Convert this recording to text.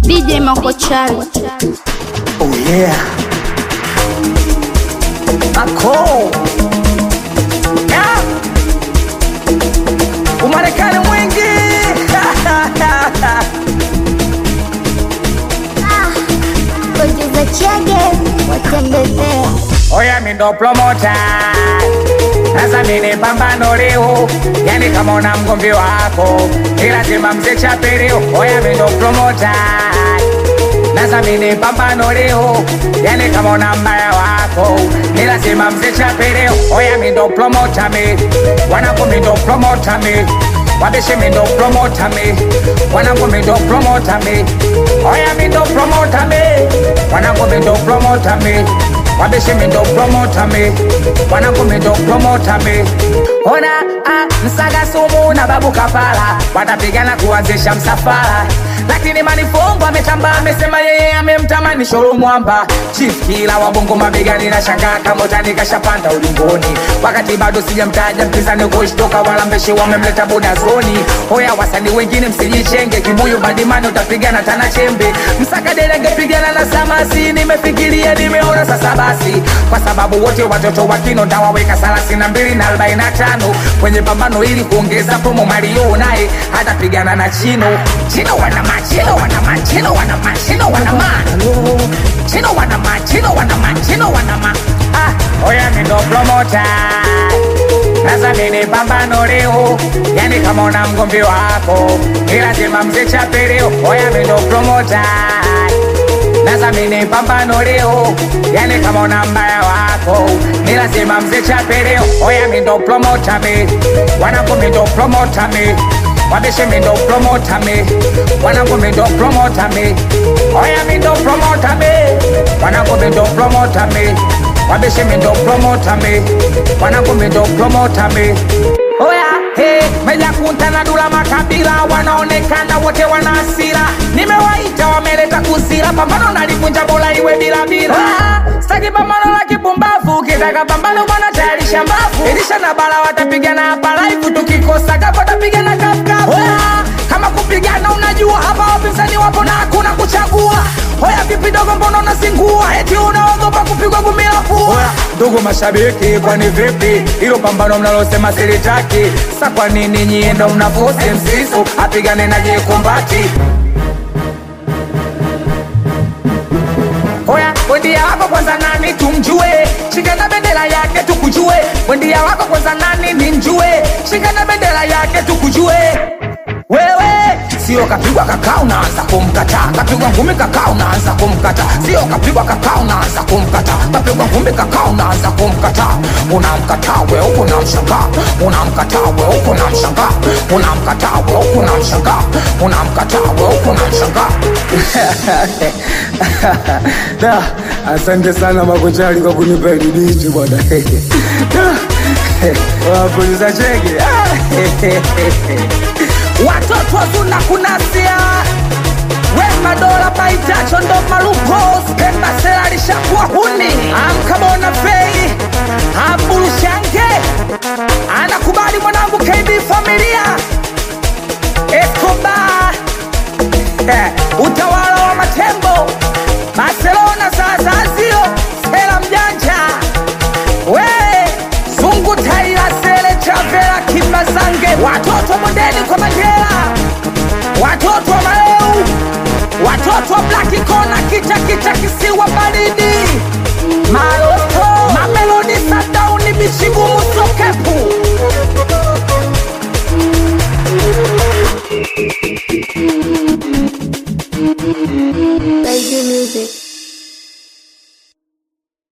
DJ Makochali. Oh yeah. Ako. Yeah. Umarekani mwingi. Producer Chege watembezea Oya mi ndo promota. Sasa mimi pambano leo, yani kama una mgomvi wako ni lazima mzee chapeleo. Oya mi ndo promota. Sasa mimi pambano leo, yani kama una mbaya wako ni lazima mzee chapeleo. Oya mi ndo promota mi, wanangu mi ndo promota mi Wabeshe mi ndo promota mi, wanangu mi ndo promota mi Oya mi ndo promota mi, wanangu mi ndo promota mi Wabeshe mi ndo promota mi, wanangu mi ndo promota mi Ona ah, msaga sumu na babu kapala watapigana kuanzisha msafara lakini manifongo ametamba amesema yeye amemtamani shoro mwamba chief kila wabongo mabegani na shangaa kama utani kashapanda ulingoni wakati bado sijamtaja mpinzani kushtoka wala mbeshi wamemleta bodazoni hoya wasani wengine msijichenge kibuyu badimani utapigana tana chembe msaka derenge pigana na samasi nimefikiria nimeona sasa basi kwa sababu wote watoto wa kino ntawaweka thelathini na mbili na arobaini na tano kwenye pambano ili kuongeza promo Mario naye hatapigana na Chino. Chino wanama, Chino wanama, Chino wanama, Chino wanama, Chino wanama, Chino wanama, Chino wanama. Ah, oya mi ndo promoter sasa mimi pambano leo, yani kama una mgomvi wako ni lazima mzee chapeleo. Oya mi ndo promoter sasa mimi pambano leo, yani kama una mbaya wako ni lazima mzee chapeleo. Oya mi ndo promoter mi, wanangu mi ndo promoter mi Wabeshe mi ndo promoter mi, wanangu mi ndo promoter mi Oya mi ndo promoter mi, wanangu mi ndo promoter mi Wabeshe mi ndo promoter mi, wanangu mi ndo promoter mi Oya, hey, meja kunta na dula makabila wanaonekana wote wana hasira. Nimewaita wameleta kusira, pambano nalivunja bola iwe bila bila. Ah, Sitaki pambano la kipumbavu, kitaka pambano bwana tayarisha mbavu. Elisha na bala watapigana hapa live, tukikosa kapo tapigana kafukafu. Oya, kama kupigana unajua hapa wapinzani wapo na hakuna kuchagua. Oya vipi dogo, mbona unazingua? Eti unaogopa kupigwa gumi la pua? Oya ndugu mashabiki, kwani vipi hilo pambano mnalosema silitaki? Sa kwa nini nyie ndo mnafosi msisu apigane na jekumbati? Oya, wendia wako kwanza nani tumjue, shika na bendera yake tukujue. Wendia wako kwanza nani nimjue, shika na bendera yake tukujue. Wewe sio kapigwa kakaa unaanza kumkataa, kapigwa ngumi kakaa unaanza kumkataa, sio kapigwa kakaa unaanza kumkataa, kapigwa ngumi kakaa unaanza kumkataa. Unamkataa we huko unamshangaa, unamkataa we huko unamshangaa, unamkataa we huko unamshangaa, unamkataa we huko unamshangaa. Da, asante sana Makochali kwa kunipa hili dichi bwana. Wapuliza chege. watoto wazuna kunasia wema dola maitacho ndo maluko skembasela alishakuwa huni amkamona fei ambulushange anakubali mwanangu kb familia escobar eh, utawala wa matembo barcelona sasa sio sela mjanja we zungu taila sele chavela kimbazange watoto mondeni kwa mandela watoto wa maleu watoto wa blaki kona kicha kicha kisiwa baridi maloto mamelodi sadauni bichigumu sokepu Baby Music